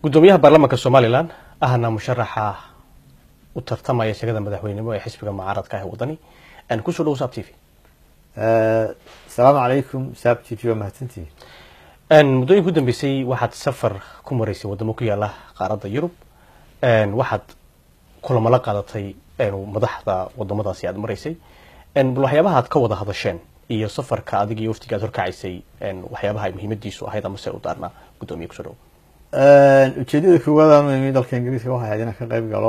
gudoomiyaha baarlamaanka somalilan ahna musharaxa u tartamaya shagada madaxweynenimo ee xisbiga mucaaradka ah wadani kusoo dhow saab t v asalaamu calaykum saab t v waa mahadsantihi muddooyinka u dambeysay waxaad safar ku maraysay wadamo ku yaala qaaradda yurub waxaad kulamo la qaadatay madaxda wadamadaasi aad maraysay bal waxyaabaha aad ka wada hadasheen iyo safarka adig iyo waftiga aad horkacaysay waxyaabaha ay muhiimadiisu ahayd amase u daarnaa gudoomiye kusoo dhow ujeedada koowaad aan u imi dalka ingiriiska waxay ahayd inaan ka qayb galo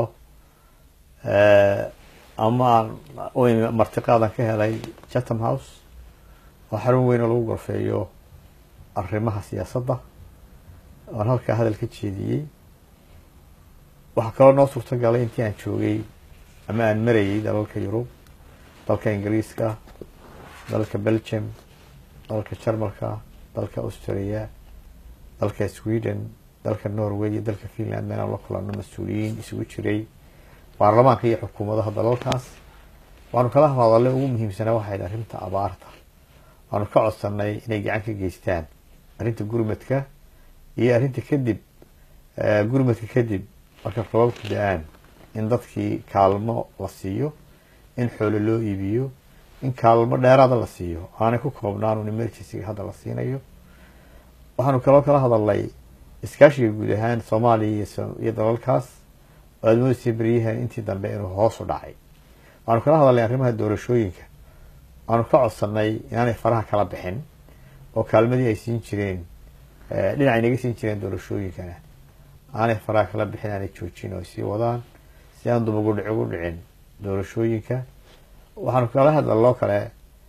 ama aan u imi martiqaadan ka helay chatham house oo xarun weyn oo lagu gorfeeyo arrimaha siyaasadda oan halkaa hadal ka jeediyey waxaa kaloo noo suurto galay intii aan joogay ama aan marayay dalalka yurub dalka ingiriiska dalka belgium dalka jarmalka dalka austria dalka sweden dalka norway iyo dalka finland inaan la kulano mas-uuliyiin isugu jiray baarlamaanka iyo xukuumadaha dalalkaas waanu kala hadalay ugu muhiimsanaa waxayd arrinta abaarta waanu ka codsanay inay gacan ka geystaan arrinta gurmadka iyo arrinta kadib gurmadka kadib marka robabku da-aan in dadkii kaalmo la siiyo in xoolo loo iibiyo in kaalmo dheeraada la siiyo aanay ku koobnaan un emergencyga hadda la siinayo waxaanu kaloo kala hadalnay iskaashiga guud ahaan soomaaliya iyo dalalkaas oo aada moodasay beryahan intii dambe inuu hoos u dhacay waxaanu kala hadalnay arrimaha doorashooyinka waanu ka codsanay inaanay faraha kala bixin oo kaalmadii ay siin jireen dhinacay naga siin jireen doorashooyinkana aanay faraha kala bixin aanay joojin oo ay sii wadaan si aan dumagudhic ugu dhicin doorashooyinka waxaanu kala hadlaloo kale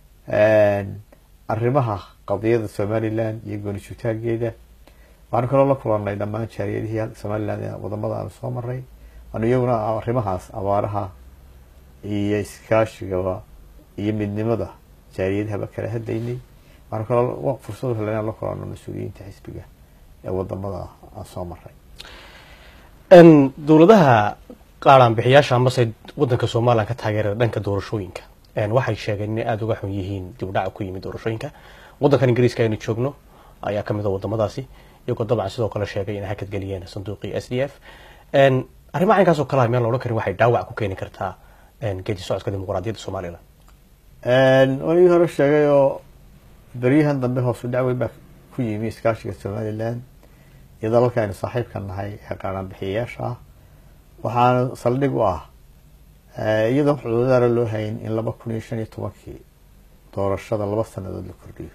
arrimaha qadiyada somaliland iyo goonisutaageeda waxaanu kaloo la kulanay dhammaan jaariyadihii somaliland wadamada aanu soo maray waanu iyaguna arrimahaas abaaraha iyo iskaashigaba iyo midnimada jaariyadahaba kala hadlaynay waxaanu kaloo fursad hela inaan la kulano mas-uuliyiinta xisbiga ee wadamada aan soo maray dowladaha qaaraanbixiyaasha amase wadanka somalilan ka taageera dhanka doorashooyinka waxay sheegeen inay aada uga xun yihiin dib u dhaca ku yimid doorashooyinka wadankan ingiriiska aynu joogno ayaa kamid a wadamadaasi iyagoo dabcan sidoo kale sheegay inay hakad geliyeen sanduuqii s d f arrimaha caynkaas oo kalea miyaan la odhan karin waxay dhaawac ku keeni kartaa geedi socodka dimuqraadiyadda somalilan waligii hore sheegay oo beryahan dambe hoosu dhacweyn baa ku yimi iskaashiga somaliland iyo dalalka aynu saaxiibka nahay ee qaaraanbixiyayaasha ah waxaana saldhig u ah iyadoo xuduudaara loo hayn in laba kun iyo shan iyo tobankii doorashada laba sanadood la kordhiyo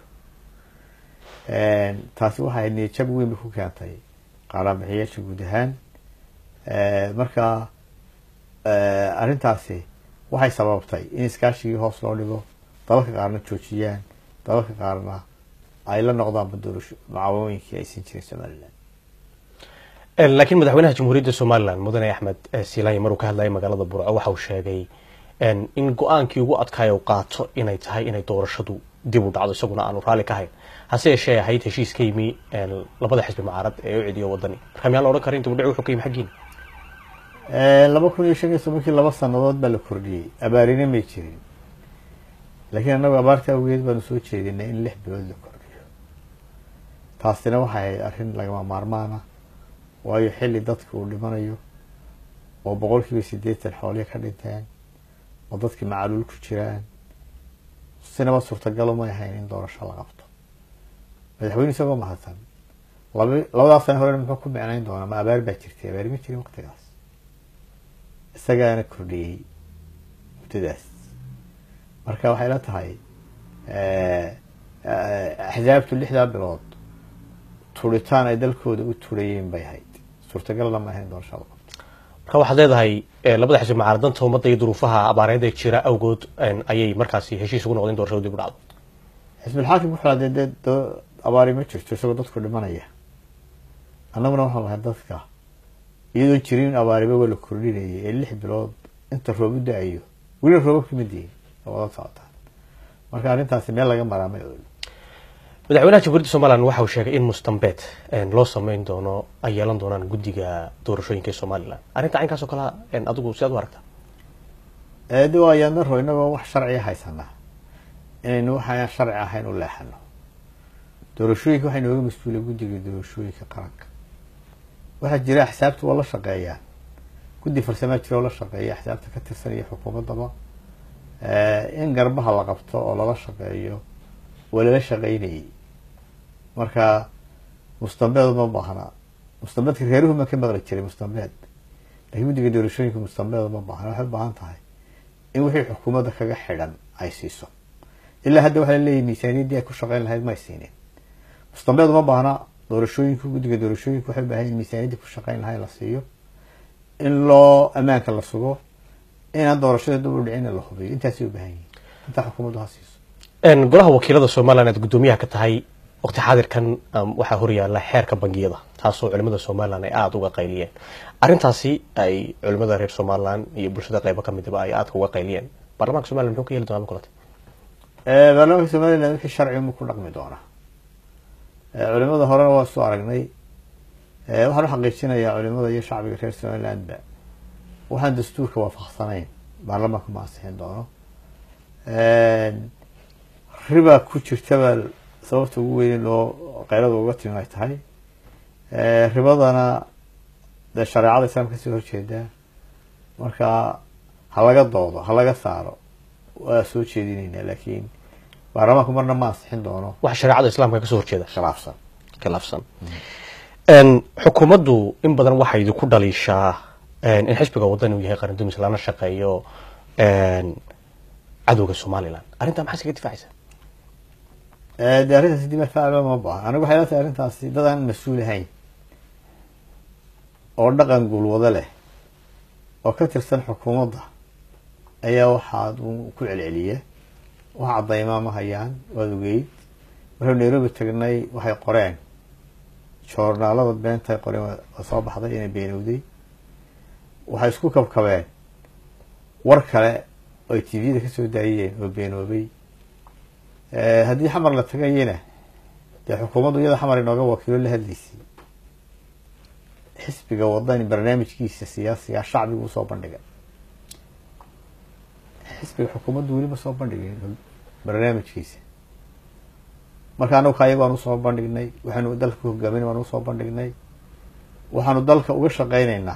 taasi waxay niyajab weynba ku keentay qaaraanbixiyayaasha guud ahaan marka arrintaasi waxay sababtay in iskaashigii hoos loo dhigo dalalka qaarna joojiyaan dalalka qaarna ay la noqdaanba doorasho mucaawamooyinkii ay siin jireen somaliland laakiin madaxweynaha jamhuuriyadda somalilan mudane axmed silaayi maruu ka hadlayay magaalada burco waxa uu sheegay in go-aankii ugu adkaaya u qaato inay tahay inay doorashadu dib u dhacdo isaguna aanu raalli ka hayn hase yeeshee ahayd heshiis ka yimi labada xisbi mucaarad ee u cidiyo wadani marka miyaan la odhan karin dib u dhici wuxuu ka yimi xaggiina laba kun iyo shan iyo tobankii laba sanadood baa la kordhiyey abaarina may jirin laakiin annagu abaarta awgeed baanu soo jeedinay in lix bilood la kordhiyo taasina waxay ahayd arrin lagama maarmaana waayo xilli dadka uu dhimanayo oo boqol kiiba siddeetan xooliya ka dhinteen oo dadkii macaluul ku jiraan sinaba suurtagalo may ahayn in doorasho la qabto madaxweyne isagoo mahadsan laba labadaas sana horena muxuu ku micnayn doonaa ma abaar baa jirtay abaari ma jirin waqtigaas isagaana kordhiyey muddadaas marka waxay la tahay axsaabtu lixdaa bilood turitaan ay dalkooda u turayeen bay ahayd suurtagalna ma ahayn doorashada marka waxaad leedahay labada xisbi mucaaradanta ummadda iyo duruufaha abaareed ee jira awgood ayay markaasi heshiis ugu noqdeen doorashadu dib u dhacdo xisbilxaakim wuxuu hadee dee abaari ma jirto isagoo dadku dhimanaya annaguna waxaan lahay dadka iyadoo jirin abaariba waa la kordhinayay ee lix bilood inta roob u da-ayo weliba roobabka ma diin wada socotaan marka arrintaasi meel laga maraa ma ool madaxweynaha jamhuuriyadda somalilan waxa uu sheegay in mustambeed loo sameyn doono ay yeelan doonaan guddiga doorashooyinka ee somalilan arrinta caynkaas oo kalea adigu si aad u aragtaa de waa ayaan daro inagoo wax sharciya haysanaa inaynu waxaan sharci ahayn u leexano doorashooyinka waxaa inooga mas-uulay guddiga doorashooyinka qaranka waxaa jira axsaabta waa la shaqeeyaan guddi farsamaa jira oo la shaqeeya axsaabta ka tirsan iyo xukuumaddaba in garbaha la qabto oo lala shaqeeyo waa lala shaqeynayay marka mustambeed uma baahna mustambeedka reeruhu ma ka maqli jiray mustambeed lakiin guddiga doorashooyinka mustambeed uma baahna waxay u baahan tahay in wixii xukuumadda kaga xidhan ay siiso ilaa hadda waxaa laleeyahy miisaaniyaddii ay ku shaqeyn lahayd may siinin mustambeed uma baahna doorashooyinku guddiga doorashooyinku waxay u baahan in miisaaniyaddii ku shaqeyn lahayd la siiyo in loo ammaanka la sugo inaan doorashada dib u dhicin la hubiyo intaasay u baahan yihin intaa xukuumaddu ha siiso golaha wakiilada somalilan aad guddoomiyaha ka tahay waqti xaadirkan waxaa horyaala xeerka bangiyada taasoo culimada somalilan ay aada uga qayliyeen arrintaasi ay culimada reer somalilan iyo bulshada qeybo kamidaba ay aadka uga qayliyeen baarlamanka somalilan muxuu ka yeeli doonaa makulate baarlamanka somalilan wixii sharci mu ku dhaqmi doonaa culimada horena waa soo aragnay waxaan u xaqiijinayaa culimada iyo shacbiga reer somalilandba waxaan dastuurka waafaqsanayn baarlamaanka ma ansixin doono riba ku jirtabaa sababta ugu weyn loo qaylada uga timi ay tahay ribadana dee shareecada islaamka kasoo horjeedaa marka ha laga doodo ha laga saaro waa soo jeedinayna laakiin baarlamaanku marna ma ansixin doono waxa shareecada islaamka kasoo horjeeda khilaafsan khilaafsan xukuumaddu in badan waxay idinku dhaliishaa in xisbiga wadani uu yahay qarandumis lana shaqeeyo cadowga somalilan arrintaa maxaa iskaga difaacaysa de arrintaasi dimafaaclo ma baha anigu waxay la tahay arrintaasi dad aan mas-uul ahayn oo dhaqan guulwado leh oo ka tirsan xukuumadda ayaa waxaad ku celceliya wax caddaymaa ma hayaan waad ogeyd markau nairobi tagnay waxay qoreen joornaalada beentay qoreen waa soo baxday inay beenowday waxay isku kabkabeen war kale oo ay tviyada kasoo daayeen oo beenoobay haddii xamar la tagayena dee xukuumaddu iyada xamar inooga wakiilo la hadlaysay xisbiga wadani barnaamijkiisa siyaasiga shacbigu usoo bandhigay xisbiga xukuumaddu weli ma soo bandhigin barnaamijkiisa marka anagu ka ayago aan usoo bandhignay waxaanu dalka ku hogaamin baan usoo bandhignay waxaanu dalka uga shaqeyneynaa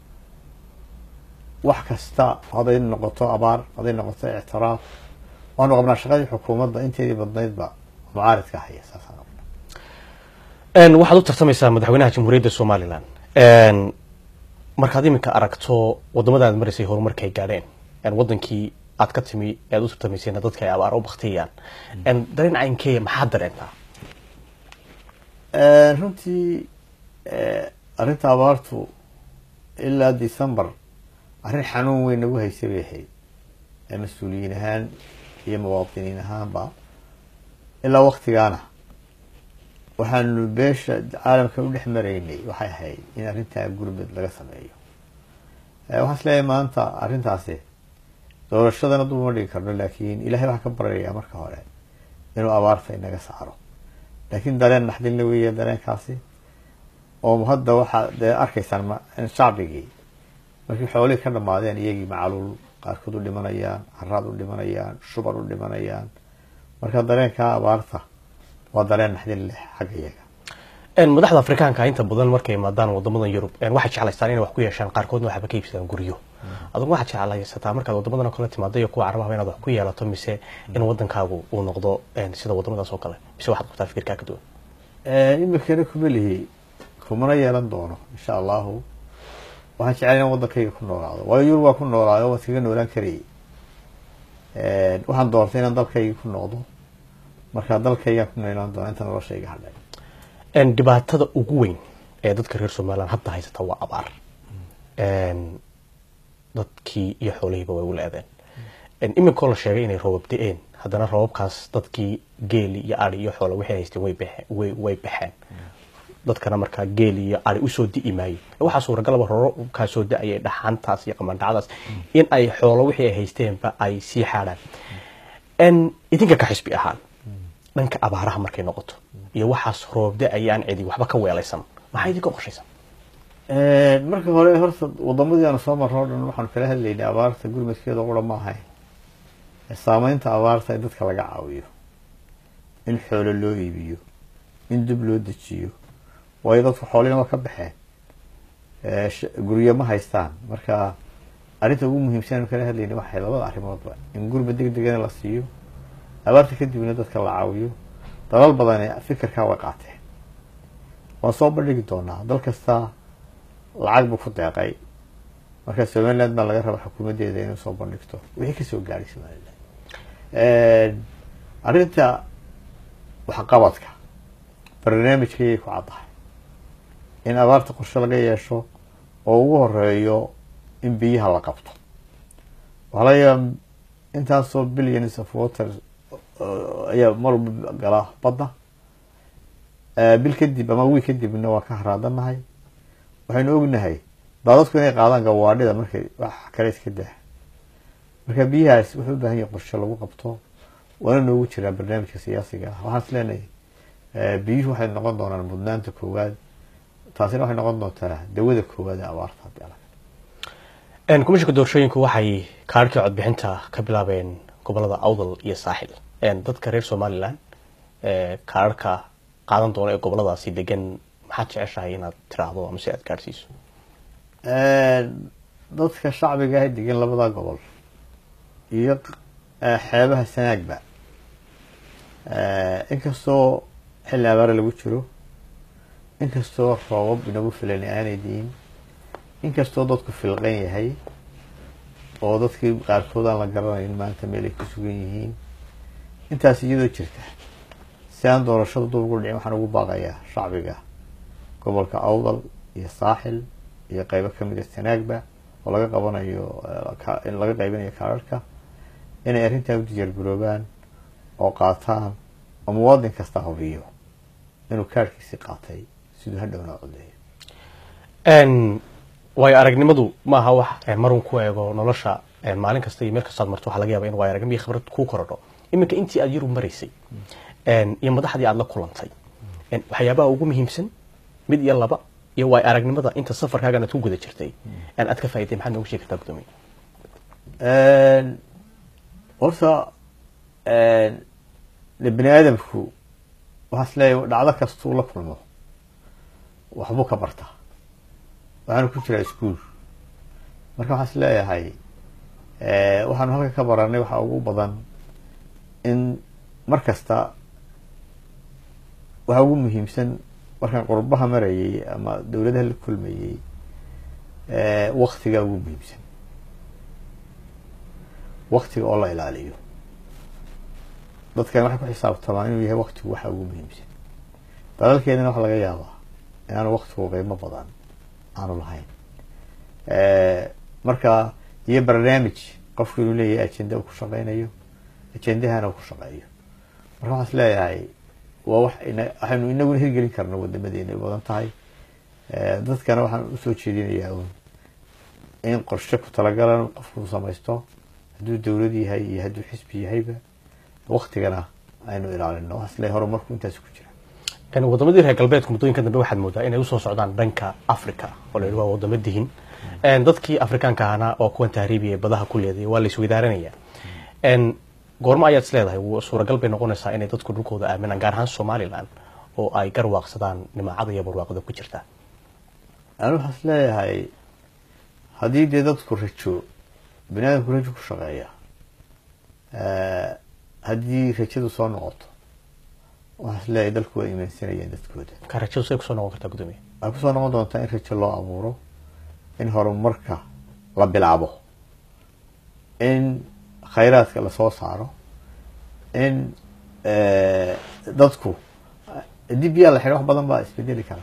wax kasta hadday noqoto abaar hadday noqoto ictiraaf waanu qabnaa shaqadii xukuumadda inteedii badnaydba mucaaridka haya saasaan qabnaa waxaad u tartamaysaa madaxweynaha jamhuuriyadda somalilan markaad iminka aragto wadamada aad maraysay horumarkay gaadheen wadankii aad ka timi aad u tartamayseen dadka ay abaar u baktiyayaan dareen caynkeeya maxaad dareentaa runtii arrinta abaartu ilaa december arrin xanuun weyn nagu haysay bay ahayd mas-uuliyiin ahaan iyo muwaadiniin ahaanba ilaa waktigaana waxaanu beesha caalamka u dhex maraynay waxay ahayd in arrintaa gurmud laga sameeyo waxaan is leeyahay maanta arrintaasi doorashadana dub uma dhigi karno laakiin ilahay waxaan ka baryayaa marka hore inuu abaarta inaga saaro laakiin dareen naxdinla weeya dareenkaasi oo hadda waxaa dee arkaysaan shacbigii markii xoolihii ka dhamaadeen iyagii macaluul qaarkood u dhimanayaan haraad u dhimanayaan shubar u dhimanayaan marka dareenkaa abaarta waa dareen naxdin leh xagga iyaga madaxda afrikaanka inta badan markay imaadaan wadamadan yurub waxay jeclaystaan inay wax ku yeeshaan qaarkoodna waxba ka iibsadaan guryo adugu waxaad jeclaysataa markaad wadamadan oo kale timaado iyo kuwa carabahaba inaad wax ku yeelato mise in wadankaagu uu noqdo sida wadamadaas oo kale mise waxaad qabtaa fikirkaa ka duwan imikana kuma lihi kumana yeelan doono insha allahu waxaan jeclay inaan wadankayga ku noolaado waayo yurub waa ku noolaayo waan iskaga noolaan karayay waxaan doortay inaan dalkayga ku noqdo markaa dalkaygaan ku noolaan doona inta noloshayga hadhay dhibaatada ugu weyn ee dadka reer somalilan hadda haysata waa abaar dadkii iyo xoolihiiba way u le-deen iminkoo la sheegay inay roobab da-een haddana roobabkaas dadkii geeli iyo ari iyo xoola waxay haysteen way baxeen way baxeen dadkana markaa geeli iyo ari usoo di'i maayo waxaa suuragalaba roobkaa soo da-ayay dhaxaantaas iyo qamandhacadaas in ay xoolo wixii ay haysteenba ay sii xaadhaan idinka ka xisbi ahaan dhanka abaaraha markay noqoto iyo waxaas roob da-aya aan cidi waxba ka weelaysan maxaa idinka qorshaysan marka hore horta wadamadii aanu soo marno o dhan waxaanu kala hadlaynay abaarta gurmadkeeda qura ma ahayn saameynta abaarta in dadka laga caawiyo in xoolo loo iibiyo in dib loo dejiyo waayo dadku xoolihina waa ka baxeen guryo ma haystaan marka arrinta ugu muhiimsan anu kala hadlayna waxay labada arrimoodba in gurba deg degana la siiyo abaarta kadibna dadka la caawiyo dalal badan fikirkaa way qaateen waan soo bandhigi doonaa dal kasta lacag buu ku deeqay marka somaliland baa laga raba xukuumaddeeda inay soo bandhigto wixii kasoo gaadhay somaliland arrinta waxqabadka barnaamijkayay ku caddahay in abaarta qorshe laga yeesho oo ugu horeeyo in biyaha la qabto waxaa laga yaaba intaasoo billions of water ayaa mar walba gala badda bil kadib ama wiil kadibna waa ka haraadanahay waxaynu ognahay daadadku inay qaadaan gawaadhida markay wax kale iska dah marka biyahaas wuxuu u baahan yahay qorshe lagu qabto waana noogu jiraa barnaamijka siyaasiga ah waxaan is leenahay biyuhu waxay noqon doonaan mudnaanta koowaad taasina waxay noqon doontaa dawada koowaad ee abaarta haddii alag komishanka doorashooyinku waxay kaarhkii codbixinta ka bilaabeen gobolada awdal iyo saaxil dadka reer somalilan kaararka qaadan doona ee goboladaasi degan maxaad jeceshahay inaad tiraahdo ama si aad gaadhsiiso dadka shacbiga ah degan labada gobol iyo xeebaha sanaagba inkastoo xilli abaare lagu jiro inkastoo roobab inagu filan aanay diin inkastoo dadku filqan yahay oo dadkii qaarkood aan la garanayn maanta meel ay ku sugan yihiin intaas iyadoo jirta si aan doorashada dub ugu dhicin waxaan ugu baaqayaa shacbiga gobolka awdal iyo saaxil iyo qeybo kamid a sanaagba oo laga qabanayo in laga qaybinayo kaararka inay arrintaa u diyaargaroobaan oo qaataan oo muwaadin kasta hubiyo inuu kaarhkiisii qaatay siduu hadhowna codeeyo waayo aragnimadu ma aha wax marun ku eego nolosha maalin kasta iyo meel kastaad marto waxaa laga yaba in waayo aragnimo iyo khibrad kuu korodho iminka intii aad yaru maraysay iyo madaxdii aada la kulantay waxyaabaha ugu muhiimsan mid iyo laba iyo waayo aragnimada inta safarkaagan aad ku guda jirtay aad ka faa'iday maxaad noogu sheegi kartaa gudoomiye horta de bani aadamku waxaa is leeyahay dhacdo kastuu la kulmo waxbuu ka bartaa waxaanu ku jiraa ischool marka waxaan is leeyahay waxaanu halka ka baranay waxaa ugu badan in mar kasta waxaa ugu muhiimsan markaan qurbaha marayay ama dowladaha la kulmayey waktigaa ugu muhiimsan waktiga oo la ilaaliyo dadkan waxay ku xisaabtamaan inuu yahay waktigu waxa ugu muhiimsan dalalkeedana waxa laga yaabaa inaanu waktigu qiimo badan aanu lahayn marka iyo barnaamij qofku inuu leeyahay agenda uu ku shaqeynayo agendahana uu ku shaqeeyo marka waxaan is leeyahay waa wax waxaynu inaguna hirgelin karna wadamadeena badan tahay dadkana waxaan usoo jeedinayaa un in qorshe ku talagalan qofku samaysto hadduu dowlad yahay iyo hadduu xisbi yahayba waktigana aynu ilaalino waxaan is leeyahay horumarku intaas ku jira wadamadii reer galbeedku muddooyinka dambe waxaad moodaa inay usoo socdaan dhanka africa oo la yidhi waa wadamo dihin dadkii afrikaanka ahna oo kuwan tahriibiya badaha ku leeday waa la isweydaaranayaa goormo ayaad is leedahay suuragal bay noqonaysaa inay dadku dhulkooda aaminaan gaar ahaan somalilan oo ay garwaaqsadaan nimacada iyo barwaaqada ku jirta ani waxaan is leeyahay haddii dee dadku rajo bani aadamku rajo ku shaqeeya haddii rajadu soo noqoto waxaan is leeyahay dalku waa imaansanayaan dadkooda ka rajadu say kusoo noqon kartaa gudoomiye waxay kusoo noqon doontaa in rajo loo abuuro in horumarka la bilaabo in khayraadka lasoo saaro in dadku haddii biyaa la xidho wax badan baa isbedeli karaa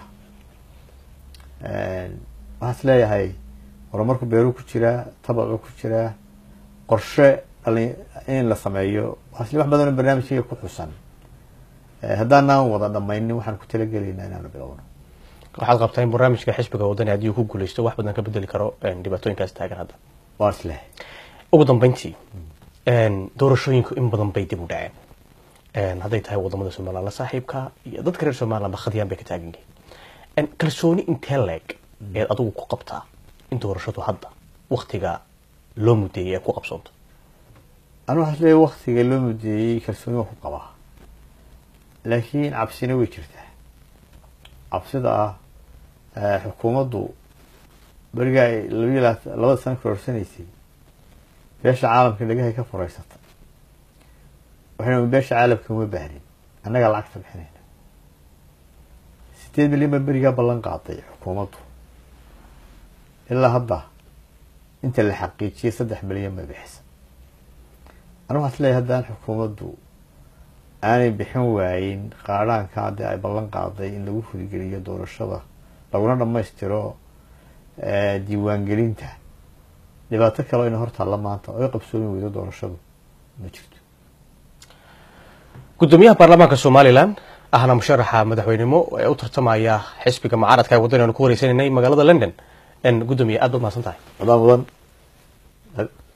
waxaan is leeyahay horumarku beeruu ku jiraa tabacuu ku jiraa qorshe dhalin in la sameeyo waxaa is wax badanoo barnaamijkayga ku xusan haddaanaan wada dhamaynin waxaan ku talagelaynaa inaanu bilowno waxaad qabtaa in barnaamijka xisbiga wadani haddii uu ku guuleysto wax badan ka bedeli karo dhibaatooyinkaas taagan hadda waa is lehay ugu dambeyntii doorashooyinku in badan bay dib u dhaceen hadday tahay wadamada somalilan la saaxiibka iyo dadka reer somalilan ba khadiyaan bay ka taagan yihiin kalsooni intee leeg eed adigu ku qabtaa in doorashadu hadda waktiga loo mudeeyey ee ku qabsoonto anu waxaa is leeyahay waktiga loo mudeeyey kalsooni waan ku qabaa laakiin cabsina way jirtaa cabsida ah xukuumaddu beriga ay labiyo labaatan labada sano kororsaneysay beesha caalamka dhagahay ka fureysata waxayna beesha caalamka uma baahnin annagaa lacagta bixinayna sideed milyan baa berigaa ballan qaaday xukuumaddu ilaa hadda inta la xaqiijiyay saddex milyan bay bixisa anigu waxaa is leeyahay haddaan xukuumaddu aanay bixin waayin qaadhaanka haddii ay ballan qaaday in lagu fuligeliyo doorashada laguna dhammaystiro diiwaangelinta dhibaato kale o ina hortaalla maanta oo ay qabsoomi weydo doorashadu ma jirto gudoomiyaha baarlamaanka somalilan ahna musharaxa madaxweynimo ee u tartamaya xisbiga mucaaradka ee waddan aanu ku wareysanaynay magaalada london gudoomiye aad baad mahadsan tahay mudan mudan